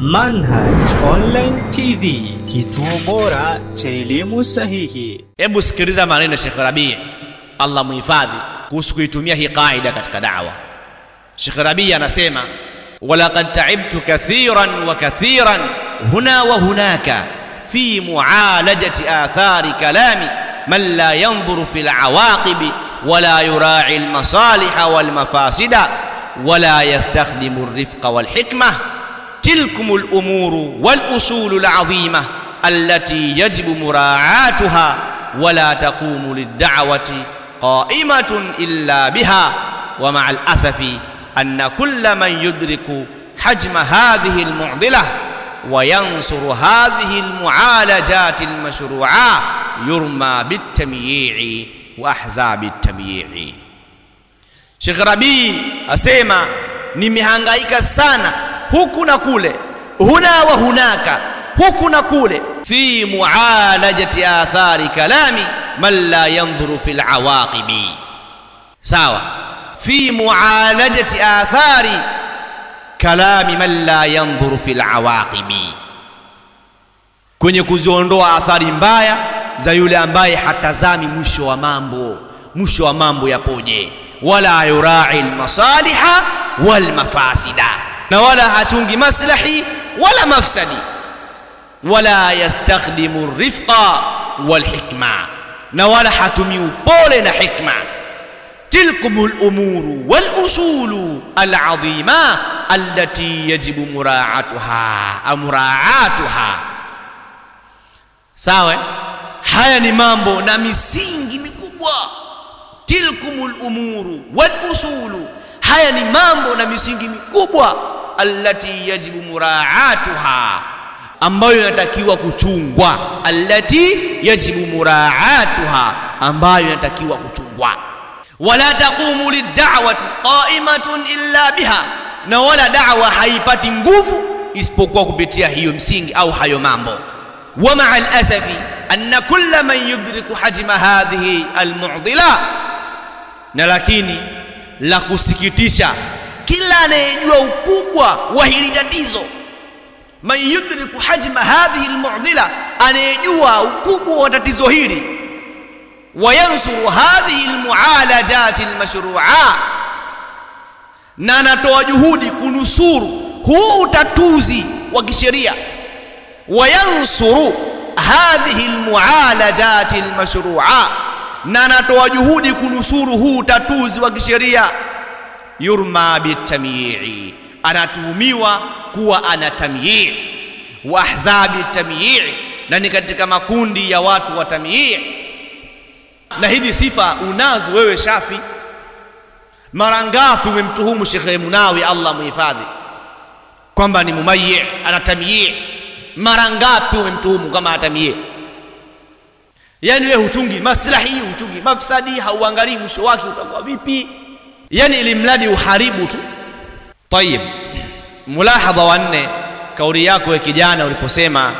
Manhaj Online TV, kituo bora cha elimu sahihi. Hebu sikiliza maneno ya Sheikh Rabii, Allah muhifadhi, kuhusu kuitumia hii qaida katika da'wa. Sheikh Rabii anasema walaqad ta'ibtu kathiran wa kathiran huna wa hunaka fi mu'alajati athari kalami man la yanzuru fil awaqibi wala yura'i al masaliha wal mafasida wala yastakhdimu ar-rifqa wal hikmah تلكم الامور والاصول العظيمه التي يجب مراعاتها ولا تقوم للدعوه قائمه الا بها ومع الاسف ان كل من يدرك حجم هذه المعضله وينصر هذه المعالجات المشروعه يرمى بالتمييع واحزاب التمييع شيخ ربيع اسema nimehangaika sana huku na kule huna wa hunaka huku na kule fi mualajati athari kalami man la yanzuru fil awaqibi sawa fi mualajati athari kalami man la yanzuru fil awaqibi kwenye kuziondoa athari mbaya za yule ambaye hatazami mwisho wa mambo mwisho wa mambo yapoje wala yurai almasaliha walmafasida na wala hatungi maslahi wala mafsadi wala yastakhdimu rifqa walhikma na wala hatumi upole na hikma tilkum lumuru walusulu alazima allati yajibu muraatuha muraatuha sawa haya ni mambo na misingi mikubwa tilkum lumuru walusulu haya ni mambo na misingi mikubwa allati yajibu muraatuha ambayo inatakiwa kuchungwa allati yajibu muraatuha ambayo inatakiwa kuchungwa wala taqumu lid'awati qa'imatun illa biha na wala da'wa haipati nguvu isipokuwa kupitia hiyo msingi au hayo mambo wa ma'a al-asafi anna kulla man yudriku hajma hadhihi al-mu'dila na lakini la kusikitisha kila anayejua ukubwa wa hili tatizo man yudriku hajma hadhihi almu'dila anayejua ukubwa wa tatizo hili wayansuru hadhihi almu'alajat almashru'a na anatoa juhudi kunusuru huu utatuzi wa kisheria wayansuru hadhihi almu'alajat almashru'a na anatoa juhudi kunusuru huu utatuzi wa kisheria yurma bitamyi'i anatuhumiwa kuwa ana tamyi' wa ahzabi tamyi' na ni katika makundi ya watu wa tamyi' na hizi sifa unazo wewe Shafi mara ngapi umemtuhumu Sheikh Munawi Allah muhifadhi kwamba ni mumayyi ana tamyi' mara ngapi umemtuhumu kama atamyi' yani wewe huchungi maslahi huchungi mafsadi hauangalii mwisho wake utakuwa vipi yani ili mradi uharibu tu tayib mulahadha wa nne kauli yako ya kijana uliposema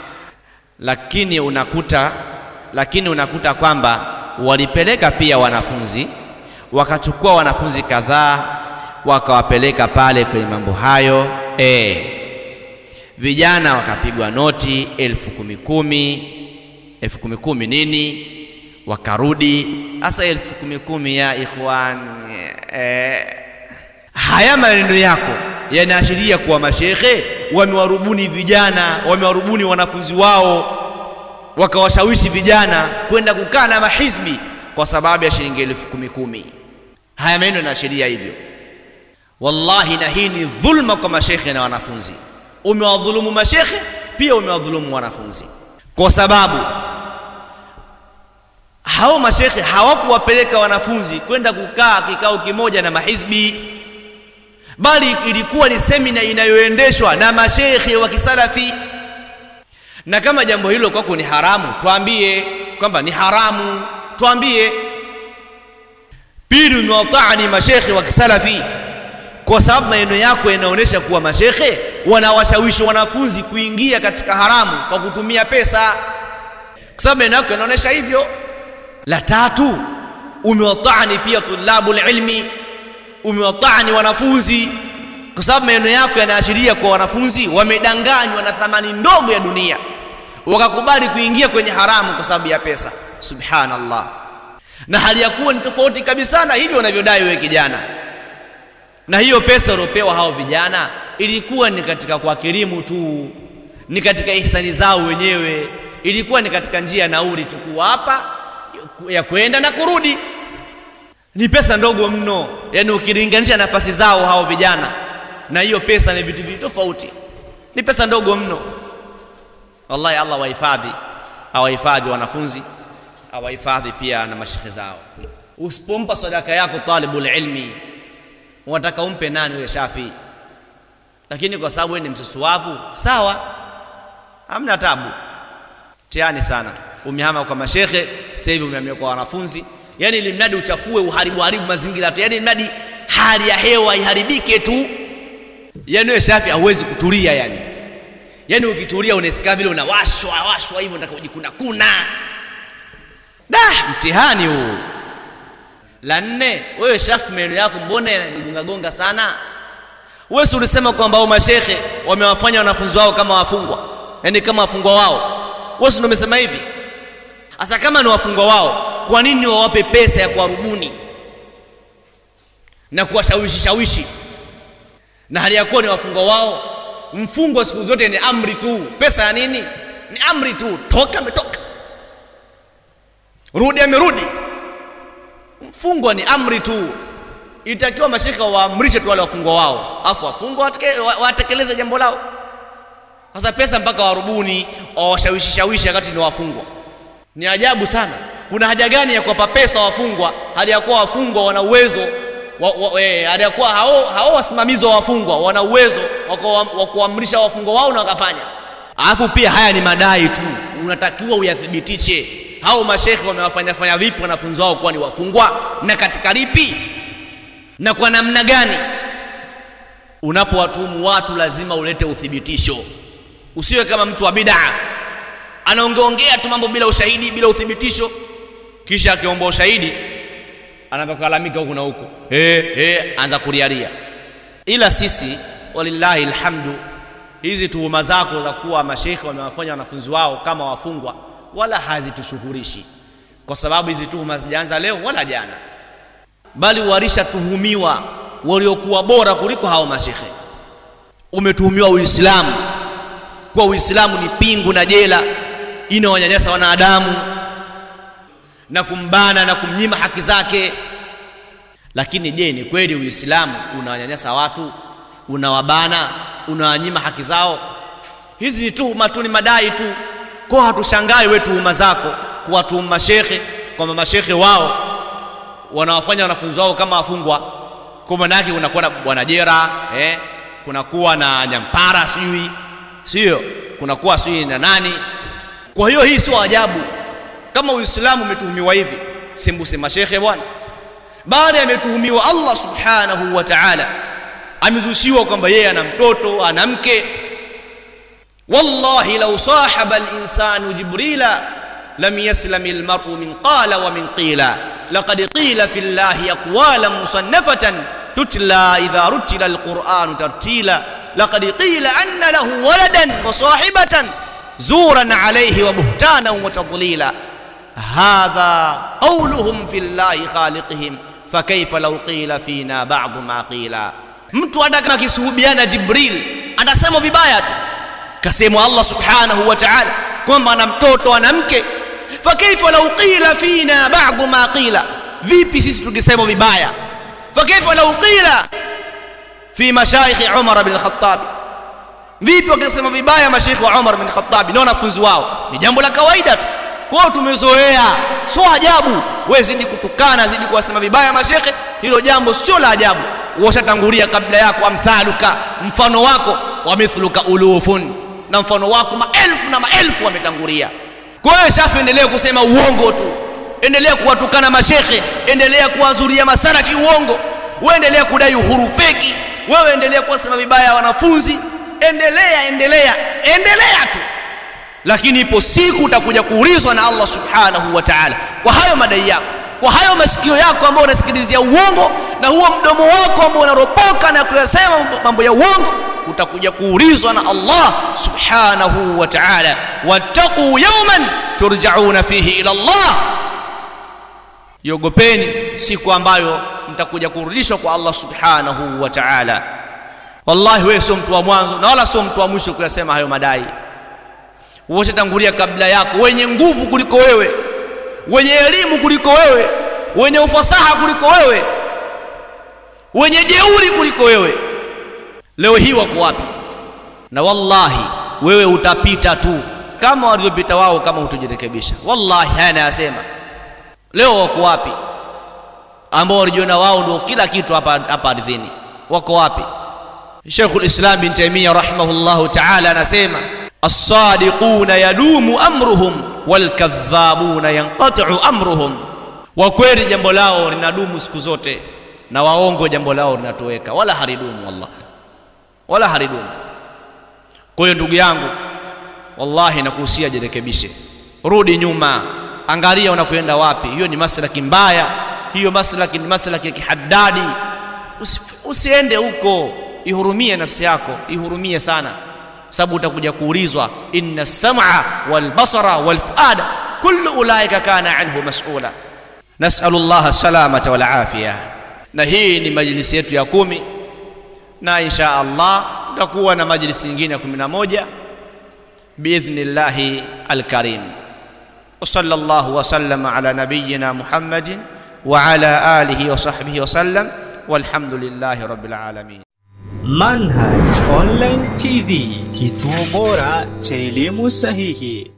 lakini unakuta lakini unakuta kwamba walipeleka pia wanafunzi wakachukua wanafunzi kadhaa wakawapeleka pale kwenye mambo hayo e, vijana wakapigwa noti elfu kumi kumi elfu kumi kumi nini wakarudi hasa elfu kumi kumi ya ikhwan eh, haya maneno yako yanaashiria kuwa mashekhe wamewarubuni vijana wamewarubuni wanafunzi wao wakawashawishi vijana kwenda kukaa na mahizbi kwa sababu ya shilingi elfu kumi kumi haya maneno yanaashiria hivyo wallahi na hii ni dhulma kwa mashekhe na wanafunzi umewadhulumu mashekhe pia umewadhulumu wanafunzi kwa sababu hao mashekhe hawakuwapeleka wanafunzi kwenda kukaa kikao kimoja na mahizbi bali ilikuwa ni semina inayoendeshwa na mashekhe wa kisalafi na kama jambo hilo kwako ni haramu twambie kwamba ni haramu twambie pili umewataani mashekhe wa kisalafi kwa sababu maneno yako yanaonyesha kuwa mashekhe wanawashawishi wanafunzi kuingia katika haramu kwa kutumia pesa kwa sababu maneno yako yanaonyesha hivyo la tatu umewataani pia tulabu ilmi umewataani wanafunzi kwa sababu maneno yako yanaashiria kwa wanafunzi wamedanganywa na thamani ndogo ya dunia wakakubali kuingia kwenye haramu kwa sababu ya pesa subhanallah na hali ya kuwa ni tofauti kabisa na hivyo wanavyodai wewe kijana na hiyo pesa waliopewa hao vijana ilikuwa ni katika kuwakirimu tu ni katika ihsani zao wenyewe ilikuwa ni katika njia ya nauli tu kuwapa ya kwenda na kurudi ni pesa ndogo mno yaani ukilinganisha nafasi zao hao vijana na hiyo pesa ni vitu vitu tofauti ni pesa ndogo mno wallahi allah wahifadhi awahifadhi wanafunzi awahifadhi pia na mashekhe zao usipompa sadaka yako talibul ilmi unataka umpe nani huyo shafi lakini kwa sababu wewe ni msusuwavu sawa hamna tabu tiani sana umehama kwa mashekhe sasa hivi umehamia kwa wanafunzi yani ili mradi uchafue uharibu haribu mazingira tu yani mradi hali ya hewa iharibike tu yani wewe shafi hauwezi kutulia yani yani ukitulia unasikia vile unawashwa washwa hivyo unataka kujikuna kuna da mtihani huu la nne wewe shafi meno yako mbona yanagonga gonga sana wewe si ulisema kwamba hao mashekhe wamewafanya wanafunzi wao kama wafungwa yani kama wafungwa wao wewe si umesema hivi sasa kama ni wafungwa wao kwa nini wawape pesa ya kuwarubuni na kuwashawishi shawishi na hali ya kuwa ni wafungwa wao mfungwa siku zote ni amri tu pesa ya nini ni amri tu toka ametoka rudi amerudi mfungwa ni amri tu itakiwa mashekhe waamrishe tu wale wafungwa wao afu wafungwa watekeleze jambo lao sasa pesa mpaka warubuni wawashawishi shawishi wakati ni wafungwa ni ajabu sana kuna haja gani ya kuwapa pesa wafungwa hali ya kuwa wafungwa wana uwezo wa, wa, eh, hali ya kuwa hao, hao wasimamizi wa wafungwa wana uwezo wa kuamrisha wafungwa wao na wakafanya alafu pia haya ni madai tu unatakiwa uyathibitishe hao mashekhe wamewafanya fanya vipi wanafunzi wao kuwa ni wafungwa na katika lipi na kwa namna gani unapowatuhumu watu lazima ulete uthibitisho usiwe kama mtu wa bidaa anaongeongea tu mambo bila ushahidi bila uthibitisho kisha akiomba ushahidi anaanza kulalamika huku na huku eh eh anza kuriaria ila sisi walillahi alhamdu hizi tuhuma zako za kuwa mashekhe wamewafanya wanafunzi wao kama wafungwa wala hazitushughulishi kwa sababu hizi tuhuma zijaanza leo wala jana bali walishatuhumiwa waliokuwa bora kuliko hao mashekhe umetuhumiwa uislamu kwa uislamu ni pingu na jela inawanyanyasa wanadamu na kumbana na kumnyima haki zake lakini je ni kweli uislamu unawanyanyasa watu unawabana unawanyima haki zao hizi ni tuhuma tu ni madai tu kwa hatushangai we tuhuma zako kuwatuhuma mashekhe kwamba mashekhe wao wanawafanya wanafunzi wao kama wafungwa kwa maana yake kunakuwa na bwana jera eh, kunakuwa na nyampara sijui sio kunakuwa sijui na nani kwa hiyo hii sio ajabu kama uislamu umetuhumiwa hivi sembuse mashekhe bwana baada yametuhumiwa allah subhanahu wa taala amezushiwa kwamba yeye ana mtoto ana mke wallahi lau sahaba linsanu jibrila lam yaslami lmaru min qala wa min qila laqad qila fi llahi aqwala musannafatan tutla idha rutila alquranu tartila laqad qila anna lahu waladan wa sahibatan زورا عليه وبهتانا وتضليلا هذا قولهم في الله خالقهم فكيف لو قيل فينا بعض ما قيل mtu hata kama akisuhubiana jibril atasema vibaya tu kasemwa allah subhanahu wa taala kwamba ana mtoto ana mke fakaifa lau qila fina badu ma qila vipi sisi tukisema vibaya fakaifa lau qila fi mashaikhi umar bin lkhatabi vipi wakisema vibaya mashekhe wa Umar bin Khattab na wanafunzi wao ni jambo la kawaida tu kwao tumezoea sio ajabu wewe zidi kutukana zidi kuwasema vibaya mashekhe hilo jambo sio la ajabu washatangulia kabla yako amthaluka mfano wako wa mithluka ulufun na mfano wako maelfu na maelfu wametangulia kwa hiyo shafi endelea kusema uongo tu endelea kuwatukana mashekhe endelea kuwazuria masarafi uongo wewe endelea kudai uhuru feki wewe endelea kuwasema vibaya wanafunzi endelea endelea endelea tu lakini ipo siku utakuja kuulizwa na Allah subhanahu wa ta'ala kwa hayo madai yako kwa hayo masikio yako ambayo unasikilizia uongo na huo mdomo wako ambao unaropoka na kuyasema mambo ya uongo utakuja kuulizwa na Allah subhanahu wa ta'ala wattaqu yawman turja'una fihi ila Allah iogopeni siku ambayo mtakuja kurudishwa kwa Allah subhanahu wa ta'ala wallahi wewe sio mtu wa mwanzo na wala sio mtu wa mwisho kuyasema hayo madai wote tangulia kabla yako wenye nguvu kuliko wewe wenye elimu kuliko wewe wenye ufasaha kuliko wewe wenye jeuri kuliko wewe leo hii wako wapi na wallahi wewe utapita tu kama walivyopita wao kama hutojirekebisha wallahi haya nayasema leo wako wapi ambao walijiona wao ndio kila kitu hapa hapa ardhini wako wapi Sheikhul Islam bin Taymiyyah rahimahullahu ta'ala anasema as-sadiquna yadumu amruhum walkadhabuna yanqati'u amruhum wa kweli jambo lao linadumu siku zote na waongo jambo lao linatoweka wala haridumu wallah wala haridumu kwa hiyo ndugu yangu wallahi nakuhusia jirekebishe rudi nyuma angalia unakwenda wapi hiyo ni maslaki mbaya hiyo maslaki ni maslaki ya kihaddadi Usi, usiende huko ihurumie nafsi yako ihurumie sana sababu utakuja kuulizwa inna sam'a wal basara wal fuada kullu ulaika kana anhu mas'ula nas'alu Allah salamata wal afiya na hii ni majlisi yetu ya kumi na insha Allah tutakuwa na majlisi nyingine ya 11 biidhnillahi alkarim وصلى الله وسلم على نبينا محمد وعلى آله وصحبه وسلم والحمد لله رب العالمين Manhaj Online TV, kituo bora cha elimu sahihi.